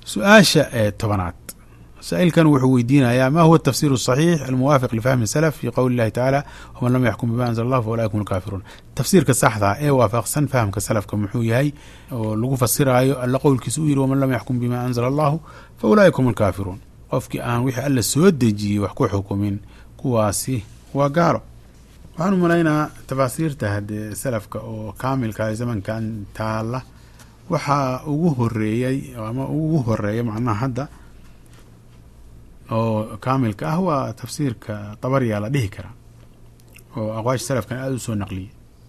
su-aasha ee tobanaad saa-ilkan wuxuu weydiinayaa ma huwa tafsir الصaxiix almuwaafiq lifahmi salaf fi qowli اllahi tacaala wman lam yaxkum bima anzl allah faulaika hum lkaafiruun tafsiirka saxda ee waafaqsan fahamka salafka muxuu yahay oo lagu fasiraayo alla qowlkiisa u yiri waman lam yaxkum bima anzla allahu faulaika hum lkaafiruun qofkii aan wixii alla soo dejiyey wax ku xukumin kuwaasi waa gaalo waxaan u malaynaa tafaasiirta haddee salafka oo kaamilka zamankan taala waxaa ugu horeeyey ama ugu horeeya macnaha hadda oo kaamilka ah waa tafsiirka dabariyaa la dhihi karaa oo aqwaasha salafkan aada u soo naqliyay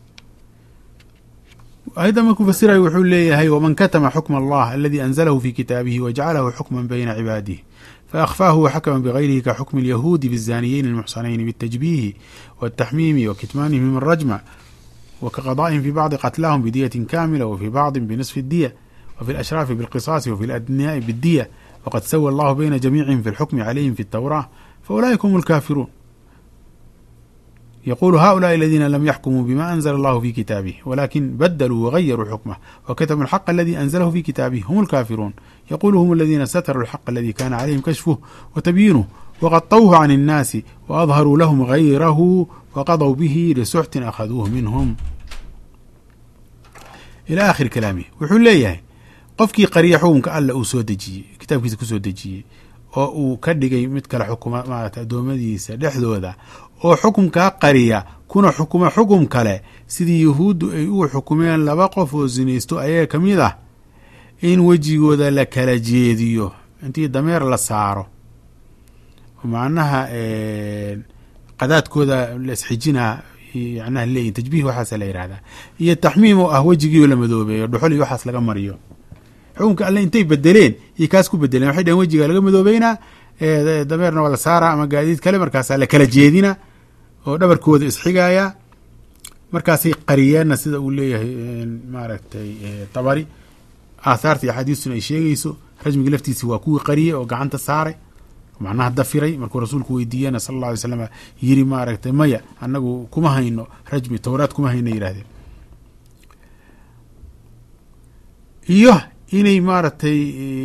ayadda markuu fasirayo wuxuu leeyahay waman katama xukma allah aladi anzalahu fi kitaabihi wajcalahu xukman bayna cibaadihi faأkhfaahu waxakma bغayrihi kaxukmi اlyahuudi bالzaniyeyn الmuxsanayn bالtajbiihi wالtaxmiimi wakitmaanihim الrajma wakaqada'ihim fi bacdi qatlahum bidiyati kamila wfi bacdi bnisfi الdiya wfi اlashraafi bاlqisaasi wfi اladniyaaءi bالdiya wqad sawa allahu bayna jamiicihim fi اlxukmi calayhim fi الtawrاه faulaئika hm اlkaafiruun yqulu haؤulaءi اladina lam yaxkumuu bima anzla allahu fi kitaabih walakin badluu wغayaruu xukmah wkatmuu الxaq aladi anzlahu fi kitaabih hm اlkaafiruun yqulu hm اladina satruu الxaq aladi kana calayhim kashfuh wtabyiinuh wqaطwhu can الnaasi waadharuu lahm غayrahu waqadw bihi lisuxtin akhaduuh minhm ilى akhiri kalaamih wuxuu leeyahay qofkii qariya xukunka alla uu soo dejiyey kitaabkiisa kusoo dejiyey oo uu ka dhigay mid kale xukuma maarata addoommadiisa dhexdooda oo xukumkaa qariya kuna xukuma xukum kale sidii yahuuddu ay u xukumeen laba qof oo sinaysto ayaga ka mid ah in wejigooda la kala jeediyo intii dameer la saaro macnaha qadaadkooda la isxijinaa macnaha leeyihin tajbiih waxaasa la yihahdaa iyo taxmiim oo ah wejigiioo la madoobeeyo dhuxul iyo waxaas laga mariyo xukunka alle intay bedeleen iyo kaas ku bedeleen waxay dhaheen wejiga laga madoobeynaa dameerna waa la saaraa ama gaadiid kale markaasaa la kala jeedina oo dhabarkooda isxigaya markaasay qariyeenna sida uu leeyahay maaragtay tabari aathaarta iyo axaadiistuna ay sheegayso rajmiga laftiisi waa kuwii qariyey oo gacanta saaray macnaha dafiray markuu rasuulku weydiiyena sala alla alay slam yiri maaragtay maya annagu kuma hayno rajmi towraad kuma hayno yidhahdeen iyo inay maaragtay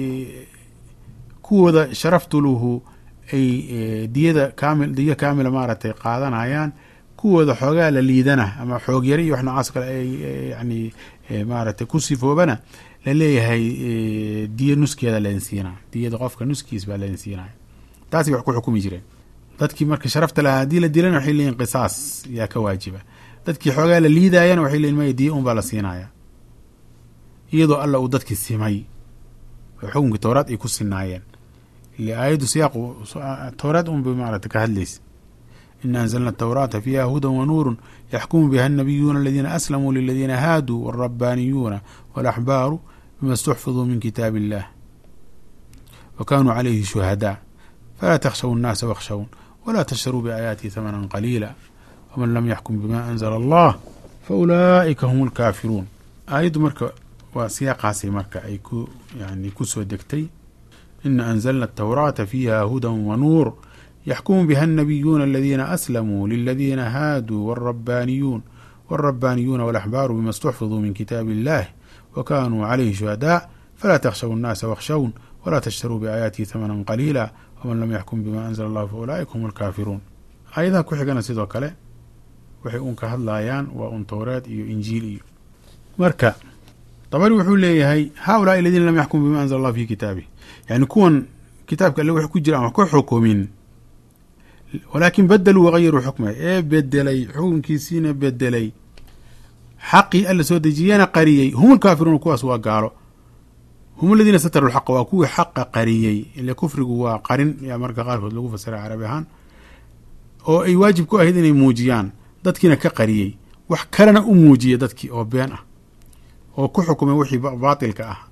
kuwooda sharaftuluhu ay diyada kaamil diyo kaamila maaragtay qaadanayaan kuwooda xoogaa la liidana ama xoog yari iyo wax noocaas kale ay yani maaragtay ku sifoobana la leeyahay diyo nuskeeda laydin siinaa diyada qofka nuskiis baa laydin siinaya taasay wax ku xukumi jireen dadkii marka sharafta lahaa haddii la dilana waxay leeyihin qisaas yaa ka waajiba dadkii xoogaa la liidayana waxay leeyihin maya diyo un baa la siinaya iyadoo alla uu dadkii simay oo xukunkii towraad ay ku sinaayeen ile aayaddu siyaaqu towraad un bay maaragta ka hadlaysa ina anzalna atawraata fiiha hudan wa nuurun yaxkumu biha annabiyuuna aladiina aslamuu liladiina haaduu walrabbaaniyuuna walaxbaaru bima istuxfiduu min kitaabi illah wa kanuu calayhi shuhadaa falaa takhshaw annaasa wakhshawun walaa tashtaruu biaayaatihi hamanan qaliila waman lam yaxkum bima anzla allah faulaa'ika hum alkaafiruun aayaddu marka waa siyaaqaasay marka ay ku yani kusoo degtay ina anzalna atawraata fiiha hudan wa nuur yaxkumu biha annabiyuuna aladiina aslamuu liladiina haaduu walrabbaaniyuun walrabbaaniyuuna walaxbaaru bima istuxfiduu min kitaabi illahi wa kanuu calayhi shuhadaa falaa takhshaw annaasa wakhshawun walaa tashtaruu biaayaatihi hamanan qaliila waman lam yaxkum bima anzla allahu faulaa'ika hum alkaafiruun aayadaha ku xigana sidoo kale waxay un ka hadlayaan waa un towreed iyo injiil iyo marka dabari wuxuu leeyahay haulaai aladiina lam yaxkum bima anzla allah fi kitaabih yani kuwan kitaabka alle wax ku jira aan wax ka xukumin walaakin badaluu wagayaruu xukma ee bedelay xukunkiisiina bedelay xaqii alla soo dejiyana qariyey hum lkaafiruuna kuwaas waa gaalo hum aladiina sataruu lxaqa waa kuwii xaqa qariyey ile kufrigu waa qarin yaa marka qaarkood lagu fasira carabi ahaan oo ay waajib ku ahayd inay muujiyaan dadkiina ka qariyey wax kalena u muujiya dadkii oo been ah oo ku xukumay wixii baatilka ah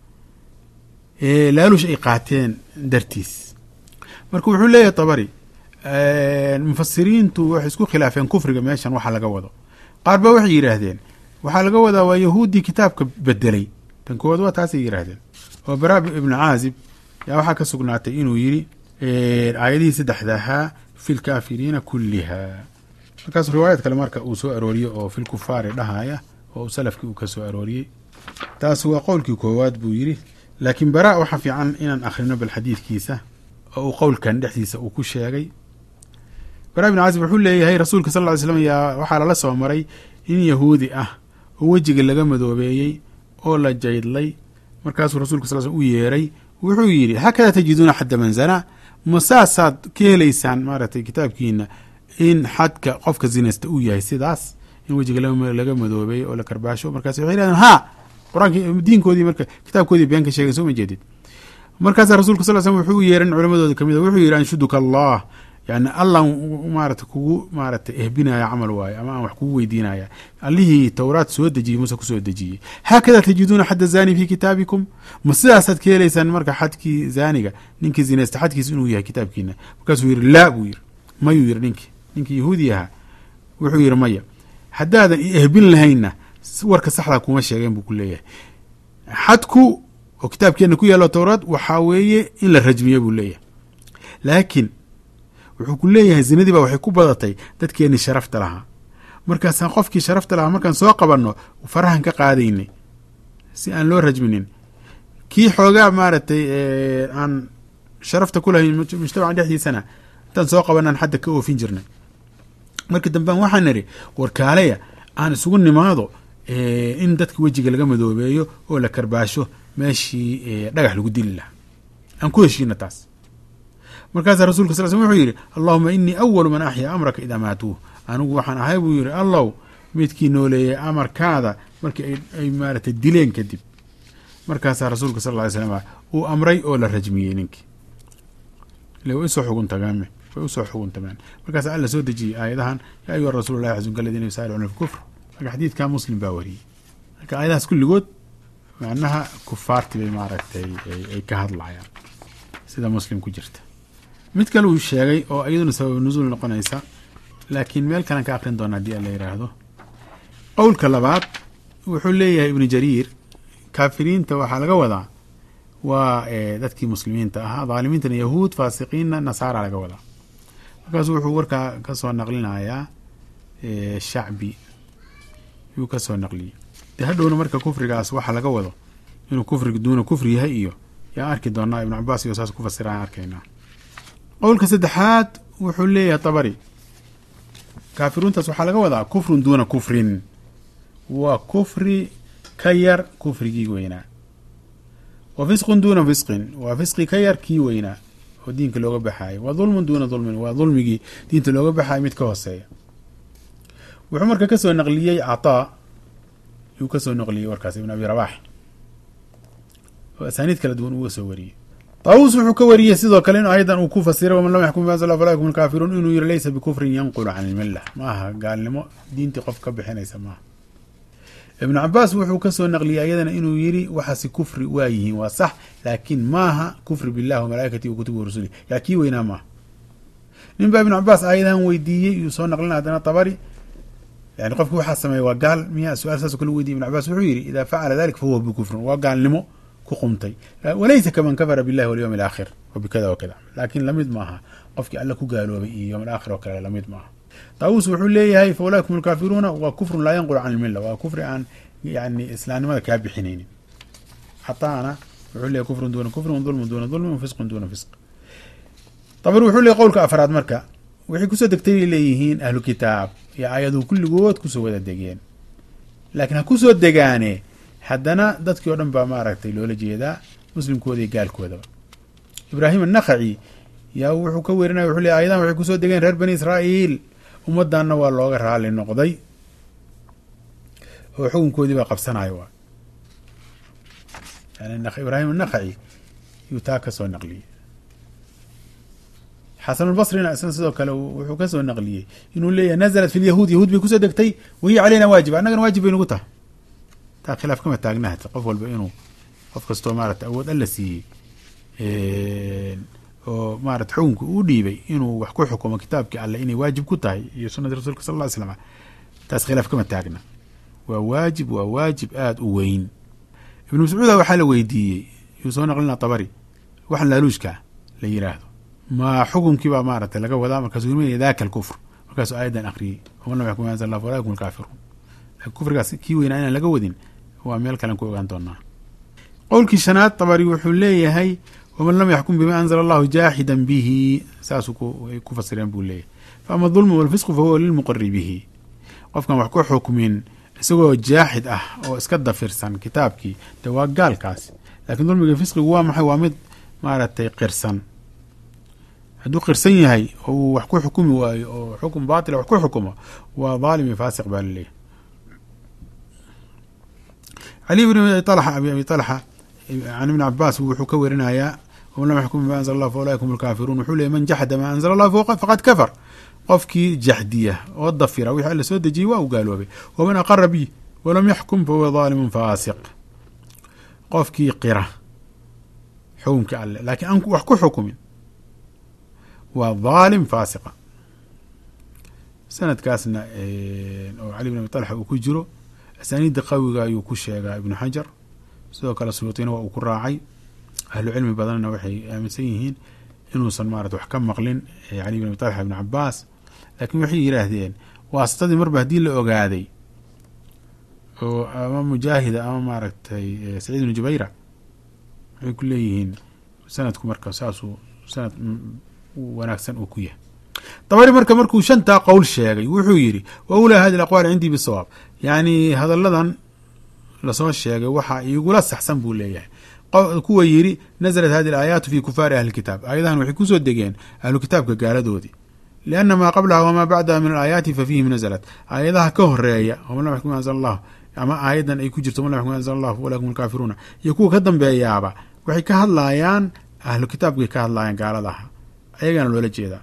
ee laalush ay qaateen dartiis marka wuxuu leeyahay tabari mufasiriintu waxay isku khilaafeen kufriga meeshan waxa laga wado qaar ba waxay yidhaahdeen waxaa laga wadaa waa yahuuddii kitaabka bedelay tan koowaad waa taasay yidhaahdeen oo bara ibnu caazib yaa waxaa ka sugnaatay inuu yidhi aayadihii saddexda ahaa fi lkaafiriina kulliha markaas riwaayad kale marka uu soo arooriyo oo fi lkufaari dhahaya oo salafkii uu ka soo arooriyey taas waa qowlkii koowaad buu yidhi laakiin bara waxaa fiican inaan akhrino bal xadiidkiisa oo uu qowlkan dhexdiisa uu ku sheegay bara bin caazib wuxuu leeyahay rasuulka sal ly slam yaa waxaa lala soo maray in yahuudi ah oo wejiga laga madoobeeyey oo la jaydlay markaasuu rasulka sal sl u yeeray wuxuu yidhi hakadaa tajiduuna xadda manzana ma saasaad ka helaysaan maaragtay kitaabkiina in xadka qofka zinaysta uu yahay sidaas in wejiga laga madoobeeyey oo la karbaasho markaas waxay yidhahdeen ha qur-aanki diinkoodii marka kitaabkoodii been ka sheegay soo ma jeedid markaasaa rasulka sal slm wuxuu u yeeran culamadooda kamid a wuxuu yidhi anshuduka allah yani allah maarata kugu maarata ehbinaya camal waayo ama aan wax kugu weydiinaya allihii towraad soo dejiyey muuse kusoo dejiyey haakada tajiduuna xadda zani fi kitaabikum ma sidaasaad ka helaysaan marka xadkii zaaniga ninkii zinaysta xadkiis inuu yahay kitaabkiina markaasuu yidhi laa buu yidhi mayuu yidhi ninkii ninkii yahuudi ahaa wuxuu yidhi maya haddaadan i ehbin lahaynna warka saxdaa kuma sheegeen buu ku leeyahay xadku oo kitaabkeenna ku yaalo towraad waxaa weeye in la rajmiyo buu leeyahay laakiin wuxuu ku leeyahay zinadii baa waxay ku badatay dadkeenii sharafta lahaa markaasaan qofkii sharafta lahaa markaan soo qabanno farahan ka qaadaynay si aan loo rajminin kii xoogaa maaragtay aan sharafta ku lahayn mujtamaca dhexdiisana intaan soo qabanaan xadda ka oofin jirnay markii dambaan waxaan nidhi warkaaleya aan isugu nimaado in dadka wejiga laga madoobeeyo oo la karbaasho meeshii dhagax lagu dili lahaa aan ku heshiina taas markaasaa rasulka sal slm wuxuu yidhi allahuma inii awalu man axyaa amraka idaa maatuuh anigu waxaan ahay buu yidhi allow midkii nooleeyay amarkaada markii ay maaratay dileen kadib markaasaa rasuulka sal ly slam uu amray oo la rajmiyey ninkii ile way usoo xuguntagaan way usoo xuguntamaan markaasa alla soo dejiyey aayadahan yaa ayuha rasuul lah xasunka aladiina yusaaricuuna fi kufr marka xadiidka muslim baa wariyey marka aayadahaas kulligood macnaha kufaarti bay maaragtay ay ka hadlayaan sida muslim ku jirta mid kale uu sheegay oo iyaduna sabab nusuul noqonaysa laakiin meel kalean ka akrin doona haddii alla yidhaahdo qowlka labaad wuxuu leeyahay ibnu jariir kaafiriinta waxaa laga wadaa waa dadkii muslimiinta ahaa dhaalimiintana yahuud faasiqiinna nasaara laga wadaa markaasu wuxuu warkaa ka soo naqlinayaa shacbi yuu ka soo naqliyey dee hadhowna marka kufrigaas waxa laga wado inuu kufriga duuna kufri yahay iyo yaa arki doonaa ibnu cabaas iyo saas ku fasiraan arkaynaa qowlka saddexaad wuxuu leeyahay tabari kaafiruuntaas waxaa laga wadaa kufrun duuna kufrin waa kufri ka yar kufrigii weynaa wa fisqun duuna fisqin waa fisqi ka yar kii weynaa oo diinka looga baxaayo wa dulmun duuna dulmin waa dulmigii diinta looga baxaayo mid ka hooseeya wuxuu marka kasoo naqliyey cataa yuu kasoo naqliyey warkaas ibn abi rabax oo asaaniid kala duwan uga soo wariyey taawus wuxuu ka wariyey sidoo kale in ayadan uu ku fasiray waman lam yaxkum bima anzala falaa yakum alkaafiruun inuu yiri laysa bikufrin yanqulu can ilmilla ma aha gaalnimo diintii qof ka bixinaysa maaha ibnu cabaas wuxuu kasoo naqliyey ayadana inuu yiri waxaasi kufri waa yihiin waa sax laakiin maaha kufri billahi wamalaa'ikatihi wakutubi warusuli yaa kii weynaa maaha nin baa ibnu cabaas aayadahan weydiiyey yuu soo naqlina haddana tabari yani qofki waxaa sameeya waa gaal miya su-aal saasoo kale weydiye ibn cabaas wuxuu yidhi idaa facala dalik fahuwa bikufrin waa gaalnimo ku qumtay walaysa kaman kafara billahi walyowm alaakhir wabikada wakada laakiin lamid maaha qofkii alla ku gaaloobay iyo yowm alaakhir oo kale lamid maaha taawus wuxuu leeyahay fa ulaa'ikum alkaafiruuna waa kufrun laa yanqulu can ilmilla waa kufri aan yani islaamnimada kaa bixinaynin xataana wuxuu leeyahy kufrun duuna kufrin dulmun duuna dulmin fisqun duuna fisq tabari wuxuu leeyahy qowlka afraad marka waxay kusoo degtay leeyihiin ahlu kitaab iyo aayaduhu kulligood kusoo wada degeen laakiin ha kusoo degaane haddana dadkii o dhan baa maaragtay loola jeedaa muslimkooda iyo gaalkoodaba ibraahim annakhaci yaa wuxuu ka werinaya wuxuu leey ayadan waxay kusoo degeen reer bani israa'iil ummaddanna waa looga raali noqday oo xukunkoodii baa qabsanaya waa yani ibraahim annakhaci yuu taa ka soo naqliyey xasanulbasrina isna sidoo kale wuxuu ka soo naqliyey inuu leeyahay nazalat fi lyahuud yahuud bay kusoo degtay wahiya caleyna waajib annagana waajib bay nugu tahay taa khilaaf kama taagnahata qof walba inuu qof kastoo maarata awood alla siiyey oo maarata xukunka uu dhiibay inuu wax ku xukumo kitaabkii alle inay waajib ku tahay iyo sunadii rasulka sal ly slam taas khilaaf kama taagna waa waajib waa waajib aada u weyn ibnu mascuuda waxaa la weydiiyey yuu soo naqlina tabari waxan laaluushkaa la yiraahdo ma xukunkii baa maaragtay laga wadaa markaasuu yimid daka alkufr markaasuu aayadan akriyey waman lam yaxkum bima anzala allah falaa yakum alkaafiruun laakiin kufrigaas kii weynaa inaan laga wadin waa meel kalen ku ogaan doonaa qowlkii shanaad tabari wuxuu leeyahay waman lam yaxkum bima anzla allahu jaaxidan bihi saasuu ay ku fasireen buu leeyahay faama dulmu walfisqu fahuwa lilmuqari bihi qofkan wax ku xukmin isagoo jaaxid ah oo iska dafirsan kitaabkii de waa gaalkaasi lakiin dulmiga fisqigu waa maxay waa mid maaragtay qirsan hadduu qirsan yahay oo uu wax ku xukumi waayo oo xukun baatila wax ku xukumo waa dhaalim iyo faasiq baa laleeyahy cali bn abi talxa abi abi talxa can ibni cabaas wuxuu ka werinayaa waman lam yaxkum bima anzla allah fa ulaika hum lkaafiruun wuxuu leeyay man jaxda maa anzla allah faqad kafar qofkii jaxdiya oo dafira wixii alla soo dejiyey waa u gaaloobay waman aqara bi walam yaxkum fahuwa dhaalimun faasiq qofkii qira xukumkii alle laakiin aan wax ku xukumin waa dhaalim faasiqa sanadkaasna oo cali bn abi talxa uu ku jiro asaaniidda qawiga ayuu ku sheegaa ibnu xajar sidoo kale suyuutina waa uu ku raacay ahlu cilmi badanna waxay aaminsan yihiin inuusan maarata wax ka maqlin cali bn abi talxa ibn cabaas laakiin waxay yidhaahdeen waasitadii marba haddii la ogaaday oo ama mujaahida ama maaragtay saciid ibnu jubayra waxay ku leeyihiin sanadku marka saasuu sanad wanaagsan uu ku yahay dabari marka markuu shantaa qowl sheegay wuxuu yidhi wa ulaa hadi aqwaal cindii bisawaab yacni hadalladan lasoo sheegay waxaa igula saxsan buu leeyahay kuwa yidhi naزlat hadi alaayaatu fi kufaari ahli kitaab aayadahan waxay kusoo degeen ahlu kitaabka gaaladoodii lianna maa qablaha wamaa bacdaha min alaayaati fa fiihim naزlat aayadaha ka horeeya waman lam yaxkum anzl allah ama aayadan ay ku jirto waman lam yaxkum anzl allah faulakum alkaafiruuna iyo kuwa ka dambeeyaaba waxay ka hadlaayaan ahlu kitaabkay ka hadlaayaan gaaladaha ayagana loola jeedaa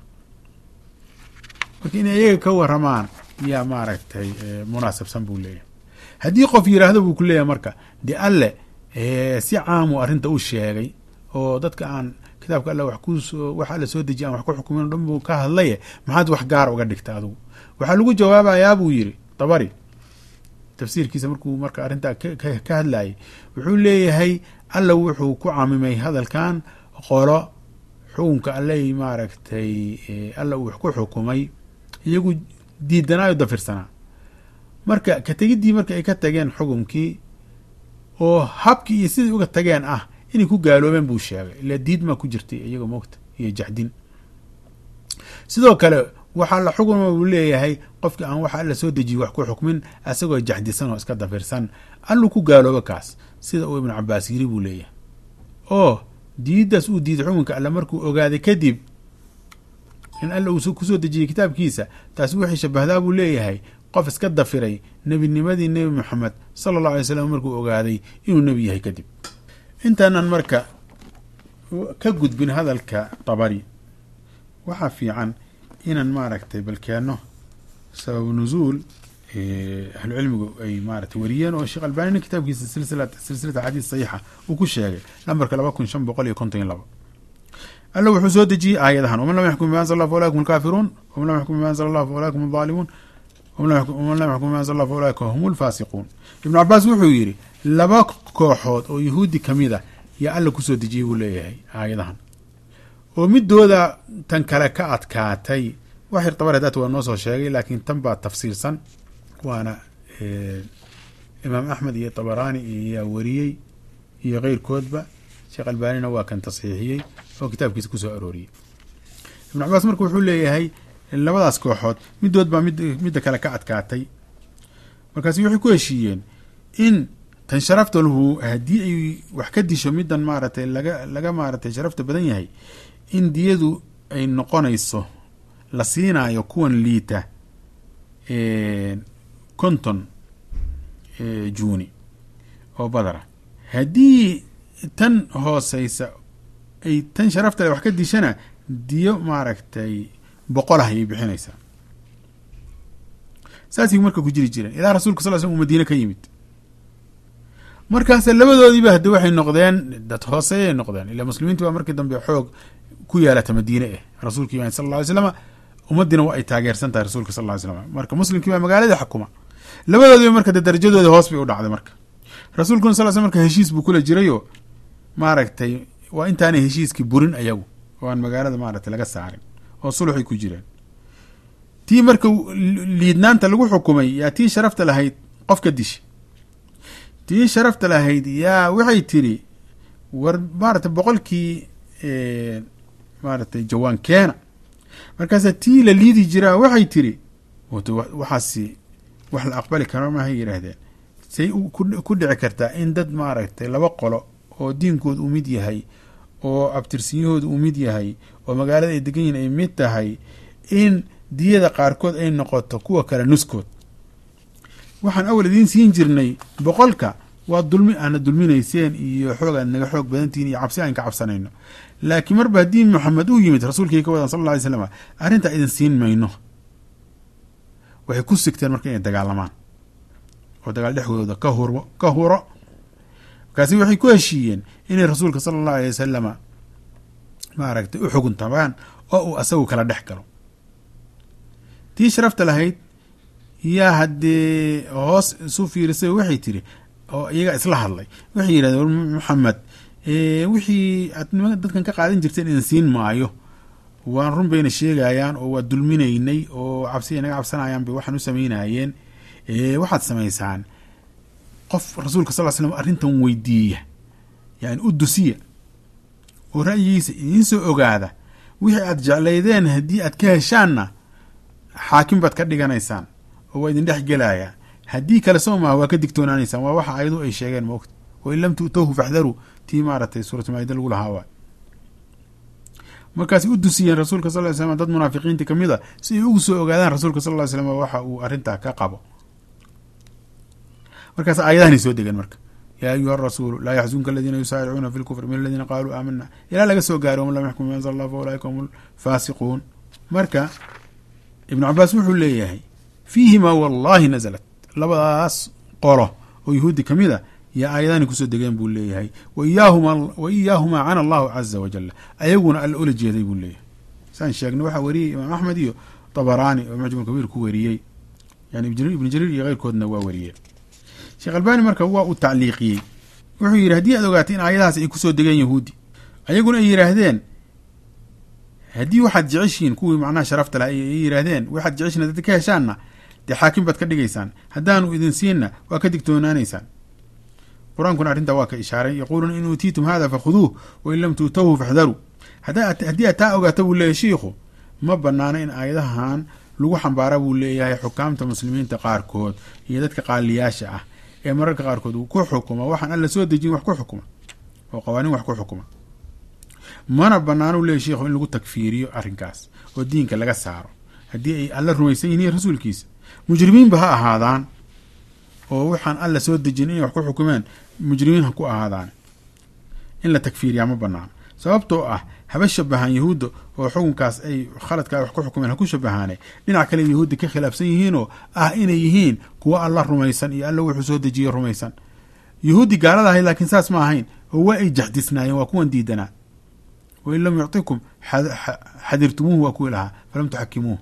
marka inay iyaga ka waramaan yaa maaragtay munaasabsan buu leeyahay haddii qof yiraahdo buu ku leeyahay marka de alle si caamuu arrinta u sheegay oo dadka aan kitaabka alle wax kusoo wax alle soo dejiya aan wax ku xukumin o dhan buu ka hadlaye maxaad wax gaar uga dhigta adigu waxaa lagu jawaabayaa buu yidhi dabari tafsiirkiisa markuu marka arrintaa ka hadlayay wuxuu leeyahay alla wuxuu ku camimay hadalkan qolo xukunka alley maaragtay alla uu wax ku xukumay iyagu diidanaayo dafirsanaa marka ka tegiddii marka ay ka tageen xukumkii oo habkii iyo sidai uga tageen ah inay ku gaaloobeen buu sheegay ila diidmaa ku jirtay iyaga moogta iyo jaxdin sidoo kale waxaa la xukuma uu leeyahay qofkii aan waxa alla soo dejiye wax ku xukmin asagoo jaxdisan oo iska dafirsan alluu ku gaaloobo kaas sida uu ibnu cabaas yiri buu leeyahay oo diiddaas uu diiday xukunka alle markuu ogaaday kadib in alla uu kusoo dejiyey kitaabkiisa taasi waxay shabahdaa buu leeyahay qof iska dafiray nebinimadii nebi moxamed sala allahu alay slam markuu ogaaday inuu nebi yahay kadib intaanan marka ka gudbin hadalka dabari waxaa fiican inaan maaragtay balkeenno sababu nuzuul ahlu cilmigu ay maaragtay wariyeen oo sheekh albanina kitaabkiisa silsila silsilata xadiis saxiixa uu ku sheegay lambarka laba kun shan boqol iyo konton iyo laba alla wuxuu soo dejiyey aayadahan waman lam yaxkum bima anzl allah fa ulaikum alkaafiruun waman lam yaxkum bima anzl allah fa ulaikum aldaalimuun waman lam yaxkum bima anzl allah fa ulaika hum lfaasiquun ibnu cabaas wuxuu yidhi laba kooxood oo yahuudi kamid a yaa alla kusoo dejiyey buu leeyahay aayadahan oo midooda tan kale ka adkaatay wax yar dabar hadaat waa noo soo sheegay laakiin tan baa tafsiirsan waana imaam axmed iyo tabaraani iyaa wariyey iyo keyrkoodba sheekh albanina waa kan tasxiixiyey oo kitaabkiisa kusoo arooriyey ibnu cabaas marka wuxuu leeyahay labadaas kooxood midood baa midda kale ka adkaatay markaasi waxay ku heshiiyeen in tan sharafta lahu haddii ay wax ka disho middan maaragtay laga laga maaratay sharafta badan yahay in diyadu ay noqonayso la siinaayo kuwan liita konton juuni oo badara haddii tan hooseysa ay tan sharaftale wax ka dishana diyo maaragtay boqol ah ayay bixinaysaa saasay marka ku jiri jireen ilaa rasuulka sal slm uu madiine ka yimid markaas labadoodiiba haddi waxay noqdeen dad hooseeyay noqdeen ilaa muslimiinti baa markii dambe xoog ku yaalata madiine eh rasuulka imaan sal lla ly slama ummaddiina waa ay taageersan tahay rasuulka sal ly slam marka muslimkii baa magaalada xukuma labadoodiiba marka de darajadooda hoos bay u dhacday marka rasuulkuna sal sl marka heshiis buu kula jirayoo maaragtay waa intaanay heshiiskii burin ayagu oo aan magaalada maaragtay laga saarin oo sulxay ku jireen tii marka liidnaanta lagu xukumay yaa tii sharafta lahayd qof ka dishay tii sharafta lahayd yaa waxay tiri war maaratay boqolkii maaratay jawaan keena markaasa tii la liidi jiraa waxay tiri waxaasi wax la aqbali karo maahay yidhaahdeen say ku dhici kartaa in dad maaragtay laba qolo oo diinkooda uu mid yahay oo abtirsinyahooda uu mid yahay oo magaalada ay degan yihin ay mid tahay in diyada qaarkood ay noqoto kuwa kale nuskood waxaan awal idiin siin jirnay boqolka waa dulmi aana dulminayseen iyo xoog aad naga xoog badantihiin iyo cabsi aan ka cabsanayno laakiin marba haddii maxamed uu yimid rasuulkii ka wadan sal alla alay slam arrintaa idin siin mayno waxay ku sigteen marka inay dagaalamaan oo dagaal dhexdooda ka huro ka huro markaasi waxay ku heshiiyeen inay rasuulka sala allahu alay wasalama maaragtay u xuguntamaan oo uu asagu kala dhex galo tii sharafta lahayd yaa haddee hoos isu fiirisay waxay tiri oo iyaga isla hadlay waxay yidhahdeen war maxamed wixii aad dadkan ka qaadan jirteen idin siin maayo waan run bayna sheegayaan oo waa dulminaynay oo cabsiya naga cabsanayaan bay waxaan u samaynayeen waxaad samaysaan qof rasuulka sal slam arrintan weydiiya yani u dusiya oo ra'yigiisa idiin soo ogaada wixii aad jeclaydeen haddii aad ka heshaanna xaakim baad ka dhiganaysaan oo waa idin dhex gelayaa haddii kale soo maha waa ka digtoonaanaysaan waa waxa ayadu ay sheegeen maogta wain lam tu'towhu faxdaruu tii maaratay suuratulmaayida lagu lahaa waay markaasay u dusiyeen rasuulka sal ly slam dad munaafiqiinta ka mid a si ay ugu soo ogaadaan rasuulka sal ly slam waxa uu arrintaa ka qabo markaas aayadahanay soo degeen marka yaa ayuha arasuulu laa yaxzunka aladiina yusaaricuuna fi lkufri min aladiina qaaluu aamana ilaa laga soo gaaro waman lam yaxkum bima anzl allah fa ulaika hum lfaasiquun marka ibnu cabaas wuxuu leeyahay fiihimaa wallahi nazalat labadaas qolo oo yuhuudi ka mid a yaa aayadahani kusoo degeen buu leeyahay wa iyaahumaa cana allahu caza wajala ayaguna alla ula jeeday buu leeyahay saan sheegnay waxaa wariyey imaam axmed iyo tabaraani oo mucjam kabiir ku wariyey yani ibnu jariir iyo keyrkoodna waa wariyey sheekh albani marka waa uu tacliiqiyey wuxuu yidhi haddii aad ogaatay in aayadahaas ay kusoo degeen yahuudi ayaguna ay yidhaahdeen haddii waxaad jeceshihiin kuwii macnaha sharafta laha ay yidhaahdeen waxaad jeceshihin hadad ka heshaanna dee xaakim baad ka dhigaysaan haddaanu idin siinna waa ka digtoonaanaysaan qur-aankuna arrintaa waa ka ishaaray yaquuluuna in uutiitum hada fakhuduuh wain lam tuutawhu faxdaruu haddii aad taa ogaato buu leeyahy shiikhu ma banaano in aayadahan lagu xambaara buu leeyahay xukaamta muslimiinta qaarkood iyo dadka qaaliyaasha ah ee mararka qaarkood uu ku xukuma waxaan alla soo dejin wax ku xukuma oo qawaaniin wax ku xukuma mana banaano u leeyahy shiikhu in lagu takfiiriyo arrinkaas oo diinka laga saaro haddii ay alla rumaysan yihiin rasuulkiisa mujrimiinba ha ahaadaan oo waxaan alla soo dejin inay wax ku xukumeen mujrimiin ha ku ahaadaan in la takfiiriyaa ma banaano sababtoo ah haba shabahaan yahuudda oo xukunkaas ay khaladkaa wax ku xukumeen ha ku shabahaane dhinac kale yahuudda ka khilaafsan yihiinoo ah inay yihiin kuwo alla rumaysan iyo alla wuxuu soo dejiye rumaysan yahuudi gaalada ahayd laakiin saas ma ahayn oo waa ay jaxdisnaayeen waa kuwan diidanaa wain lam yuctikum xadirtumuuhu waa kuwii lahaa falam tuxakimuuh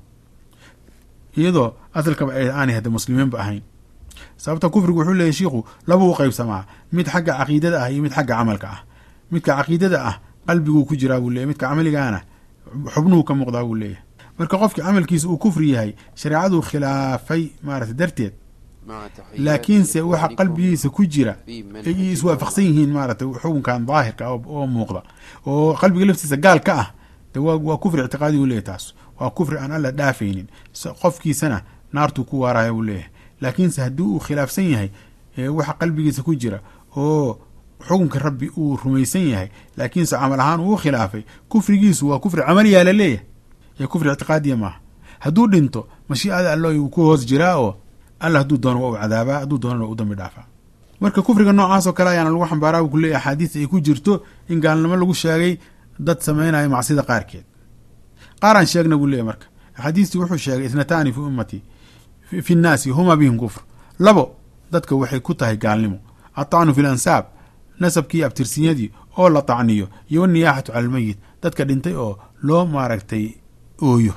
iyadoo asalkaba aanay hadda muslimiinba ahayn sababta kufrigu wuxuu leeyahy shiikhu laba u qaybsamaa mid xagga caqiidada ah iyo mid xagga camalka ah midka caqiidada ah qalbiguu ku jiraa buu leeyahy midka camaligaana xubnuhu ka muuqdaa buu leeyahay marka qofkii camalkiisa uu kufri yahay shareecaduu khilaafay maarata darteed laakiinse waxa qalbigiisa ku jira ay iswaafaqsan yihiin maarata xukunkan daahirka oo muuqda oo qalbiga laftiisa gaal ka ah de waa kufri ictiqaadi u leeyahy taas waa kufri aan alla dhaafaynin qofkiisana naartuu ku waaraya buu leeyahay laakiinse haddii uu khilaafsan yahay waxa qalbigiisa ku jira oo xukunka rabbi uu rumaysan yahay laakiinse camal ahaan uu khilaafay kufrigiisu waa kufri camaliyaa la leeyahay ee kufri ictiqaadiya maaha hadduu dhinto mashiicada allo uu ku hoos jiraa oo alla hadduu doono waa u cadaabaa hadduu doonana u dambi dhaafaa marka kufriga noocaas oo kale ayaana lagu xambaaraa buu kuleeyahy axaadiis ay ku jirto in gaalnimo lagu sheegay dad samaynayo macsida qaarkeed qaaraan sheegna buu leeyahy marka axaadiistii wuxuu sheegay itnataani fi ummatii fi nnaasi huma bihim kufr labo dadka waxay ku tahay gaalnimo atacnu fi lansaab nasabkii abtirsinyadii oo la tacniyo iyo waniyaaxatu cala almeyit dadka dhintay oo loo maaragtay ooyo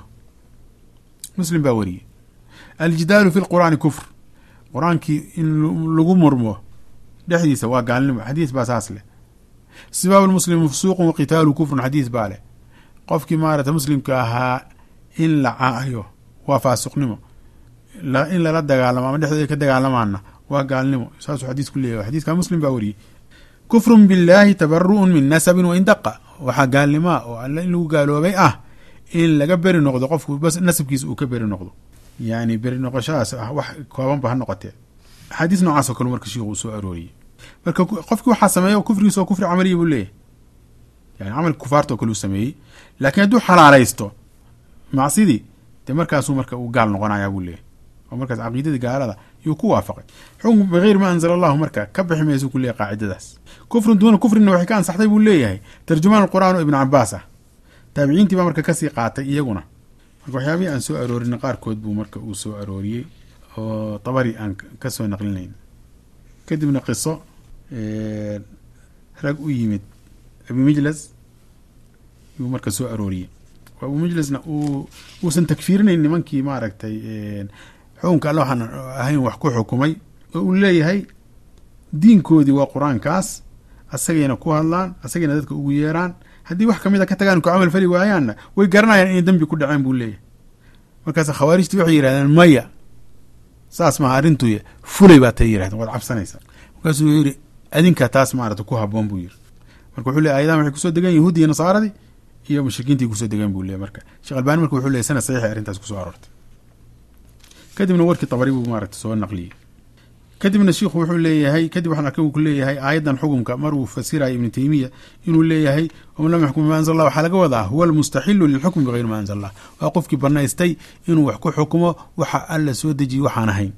muslim baa wariyey aljidaalu fi lqur'aani kufr qur-aankii in lagu murmo dhexdiisa waa gaalnimo xadiis baa saas leh sibaab lmuslimi fusuuqun waqitaalu kufrun xadiis baa leh qofkii maarata muslimka ahaa in la caayo waa faasiqnimo in lala dagaalamo ama dhexdooda ka dagaalamaana waa gaalnimo saasuu xadiis ku leeyahy xadiiska muslim baa wariyey kufrun biاllaahi tabaru'un min nasabin wain daqa waxaa gaalnimaa oo alle in lagu gaaloobay ah in laga beri noqdo qofku bas nasabkiisa uu ka beri noqdo yani beri noqoshadaas ah wax koobanba ha noqotee axaadiis noocaas oo kale marka shiikhu uu soo arooriyey marka qofkii waxaa sameeya kufrigiisa oo kufri camaliya buu leeyahy yani camalka kufaarta oo kale uu sameeyey laakiin hadduu xalaalaysto macsidii dee markaasuu marka uu gaal noqonayaa buu leeyahy oo markaas caqiidadii gaalada yuu ku waafaqay xukm bigayri ma anzala allahu marka ka bixi maysu ku leeyahy qaacidadaas kufrun duuna kufrina waxay ka ansaxday buu leeyahay tarjumaan alqur'aan oo ibn cabaas ah taabiciintii baa marka kasii qaatay iyaguna marka waxyaabihii aan soo aroorin qaarkood buu marka uu soo arooriyey oo tabari aan ka soo naqlinayn kadibna qiso rag u yimid abu mijlas yuu marka soo arooriyey abu mijlasna uu uusan takfiirinayn nimankii maaragtay xukunka alle waxaan ahayn wax ku xukumay oo uu leeyahay diinkoodii waa qur-aankaas asagayna ku hadlaan asagayna dadka ugu yeeraan haddii wax kamid a ka tagaan ku camal fali waayaanna way garanayaan inay dembi ku dhaceen buu leeyahay markaas khawaarijtii waxay yidhahdeen maya saas maha arrintuy fulay baa tay yirahdeen waad cabsanaysaa markaasuu yidhi adinka taas maarata ku haboon buu yiri marka wuxuu ley ayadahan waxay kusoo degeen yahuudi iyo nasaaradii iyo mushrikiintii kusoo degeen buu leey marka sheekh albani marka wuxuu leey sanad saxiixay arrintaas kusoo aroortay kadibna warkii tabari buu maarata soo naqliyey kadibna shiikhu wuxuu leeyahay kadib waxaan arkay uu ku leeyahay aayaddan xukumka mar uu fasiraya ibnu teymiya inuu leeyahay waman lam yaxkum bima anzal allah waxaa laga wadaa huwa almustaxilu lilxukmi bigayri ma anzal allah waa qofkii banaystay inuu wax ku xukumo waxa alla soo dejiyey waxaan ahayn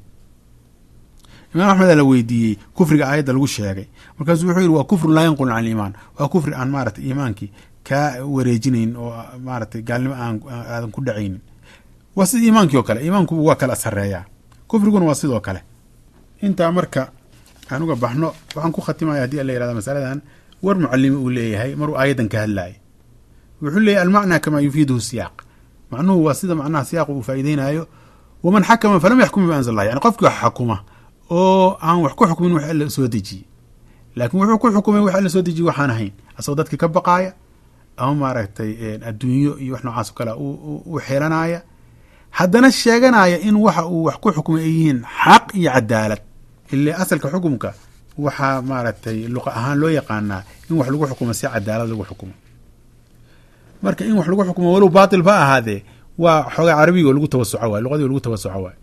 imaam axmed aa la weydiiyey kufriga aayadda lagu sheegay markaasuu wuxuu yidhi waa kufrun laa yanqulun can liimaan waa kufri aan maarata iimaankii kaa wareejinayn oo maaratay gaalnimo aan aadan ku dhacaynin waa sida iimaankii oo kale iimaankubu waa kala sareeyaa kufriguna waa sidoo kale intaa marka aan uga baxno waxaan ku khatimaya hadii la yirahda masaladan war mucalimi uu leeyahay maruu aayaddan ka hadlayay wuxuu leeyahy almacnaa kamaa yufiiduhu siyaaq macnuhu waa sida macnaha siyaaqu uu faa'iideynayo waman xakama falam yaxkum bima anzal allah yani qofkii wax xakuma oo aan wax ku xukmin wax alla soo dejiyey laakiin wuxuu ku xukumay wax alla soo dejiyey waxaan ahayn asagoo dadki ka baqaaya ama maaragtay adduunyo iyo wax noocaas o kale u xeelanaya haddana sheeganaya in waxa uu wax ku xukumay ay yihiin xaq iyo cadaalad ile asalka xukumka waxaa maaragtay luqa ahaan loo yaqaanaa in wax lagu xukumo si cadaalad lagu xukumo marka in wax lagu xukumo walow baatil ba ahaadee waa xoogaa carabiga oo lagu tawasuco waay luqadii lagu tawasuco waay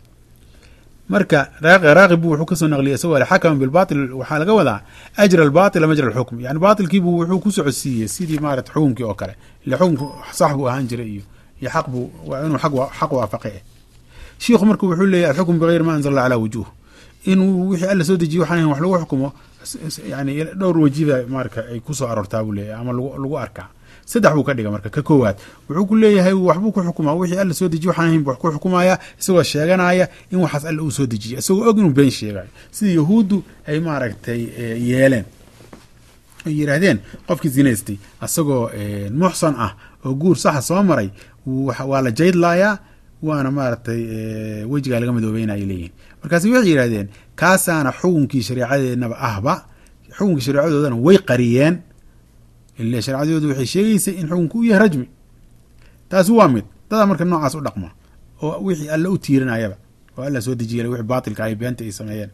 marka raaqib wuxuu kasoo naqliyay isagoo xakama bilbatil waxaa laga wadaa ajra albatila majra alxukm yani baatilkiibu wuxuu ku socodsiiyey sidii maarata xukumkii oo kale ile xukumku sax buu ahaan jiray iyo iyo xaq buu waa inuu xaq waafaqe eh shiikhu marka wuxuu leeyahy alxukm bigayri ma anzal allah calaa wujuh inuu wixii alla soo dejiye waxaan wax lagu xukumo yani dhowr wajiba marka ay kusoo aroortaa buu leeyahy ama lagu arkaa saddex buu ka dhiga marka ka koowaad wuxuu ku leeyahay waxbuu ku xukumaa wixii alla soo dejiye waxaan ahayn wax ku xukumaya isagoo sheeganaya in waxaas alla uu soo dejiyey isagoo og inuu been sheegayo sida yahuuddu ay maaragtay yeeleen ay yidhaahdeen qofkii zinaystay isagoo muxsan ah oo guur saxa soo maray waa la jaydlayaa waana maaragtay wejigaa laga madoobeynaya leeyihin markaasi waxay yidhahdeen kaasaana xukunkii shareecadeednaba ahba xukunkii shareecadoodana way qariyeen ile shareecadoodu waxay sheegaysay in xukunku u yahay rajmi taasi waa mid dadaa marka noocaas u dhaqma oo wixii alla u tiirinayaba oo alla soo dejiyay wixii baatilka ay beenta ay sameeyeen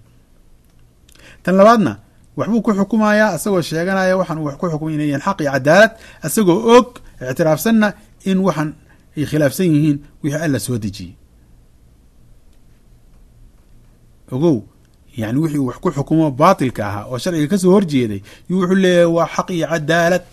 tan labaadna waxbuu ku xukumayaa isagoo sheeganaya waxaan uu wax ku xukumay inay yihiin xaq iyo cadaalad isagoo og ictiraafsanna in waxaan ay khilaafsan yihiin wixii alla soo dejiyey ogow yani wixii wax ku xukumo baatilka ahaa oo sharciga kasoo horjeeday yuu wuxuu leeyahay waa xaq iyo cadaalad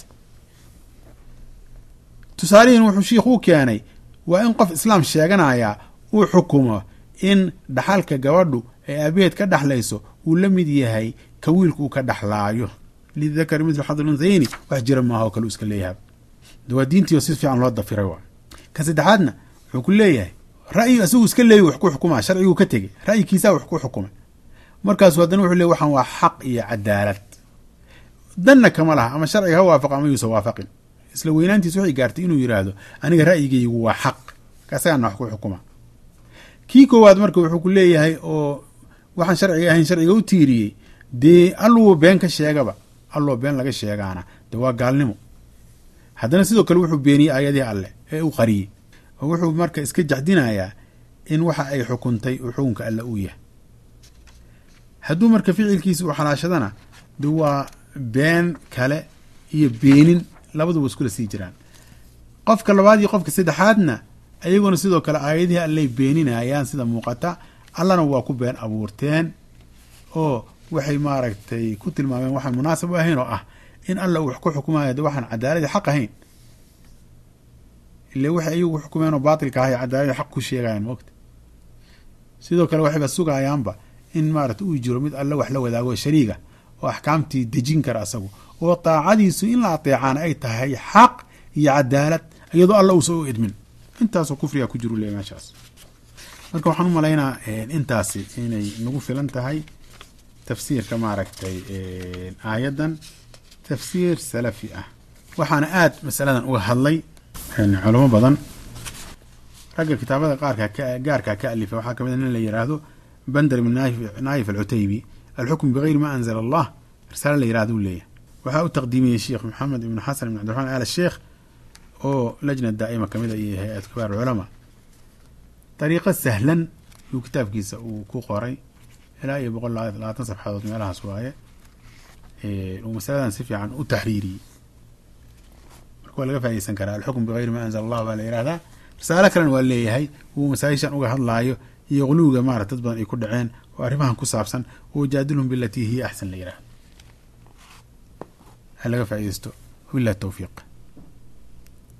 tusaalihiin wuxuu shiikhu u keenay waa in qof islaam sheeganaya uu xukumo in dhaxalka gabadhu ee aabaheed ka dhexlayso uu la mid yahay ka wiilku uu ka dhexlaayo lidakari mitlu xadl unsayni wax jira maaha oo kale u iska leeyahay de waa diintiio si fiican loo dafiray waa ka saddexaadna wuxuu ku leeyahay ra'yi isagu iska leeyi wax ku xukumaa sharciguu ka tegey ra'yikiisaa wax ku xukumay markaasu haddana wuxuu leey waxaan waa xaq iyo cadaalad danna kama laha ama sharciga ha waafaqa ama yuusa waafaqin isla weynaantiis waxay gaartay inuu yidhaahdo aniga ra'yigaygu waa xaq kaasagaana wax ku xukuma kii koowaad marka wuxuu ku leeyahay oo waxaan sharciga ahayn sharciga u tiiriyey dee alluwa been ka sheegaba alloo been laga sheegaana de waa gaalnimo haddana sidoo kale wuxuu beeniyey aayadihii alleh ee u qariyey oo wuxuu marka iska jaxdinayaa in waxa ay xukuntay uu xukunka alle uu yahay hadduu marka ficilkiisa uu xalaashadana de waa been kale iyo beenin labaduba iskula sii jiraan qofka labaad iyo qofka saddexaadna ayaguna sidoo kale aayadihii allay beeninayaan sida muuqata allana waa ku been abuurteen oo waxay maaragtay ku tilmaameen waxaan munaasab u ahayn oo ah in alla uu wax ku xukumayo de waxaan cadaaladii xaq ahayn ile waxay ayagu xukumeen oo baatilka ahay cadaaladii xaq ku sheegayaan moogta sidoo kale waxayba sugayaanba in maarata uu jiro mid alle wax la wadaago shariiga oo axkaamtii dejin kara asagu oo daacadiisu in la ateecaana ay tahay xaq iyo cadaalad iyadoo alla uusa u idmin intaasoo kufriga ku jiru le meeshaas marka waxaan u malaynaa intaasi inay nagu filan tahay tafsiirka maaragtay aayaddan tafsiir salafi ah waxaana aad masaladan uga hadlay culamo badan ragga kitaabada qaarka gaarkaa ka alifay waxaa kamid a nin la yiraahdo bander ibn naayif alcutaybi alxukm bigayri ma anzala allah risaale la yirahdo u leeyahy waxaa u taqdiimiyey sheekh maxamed ibn xasan ibn cabdiraxmaan al sheekh oo lajna daa'ima kamid a iyo hay-ad kibaar culamaa dariiqo sahlan yuu kitaabkiisa uu ku qoray ilaa iyo boqol labaatan sabxadood meelahaas waaye uu masaladan si fiican u taxriiriyey marka waa laga faa'ideysan karaa alxukm bigayri ma anzala allah baa la yihahdaa risaalo kalena waa leeyahay uu masaajishan uga hadlaayo iyo quluwiga maarata dad badan ay ku dhaceen oo arrimahan ku saabsan wajaadilhum bilatii hiya axsan la yihahdo ha laga faa'ideysto wabillahi towfiiq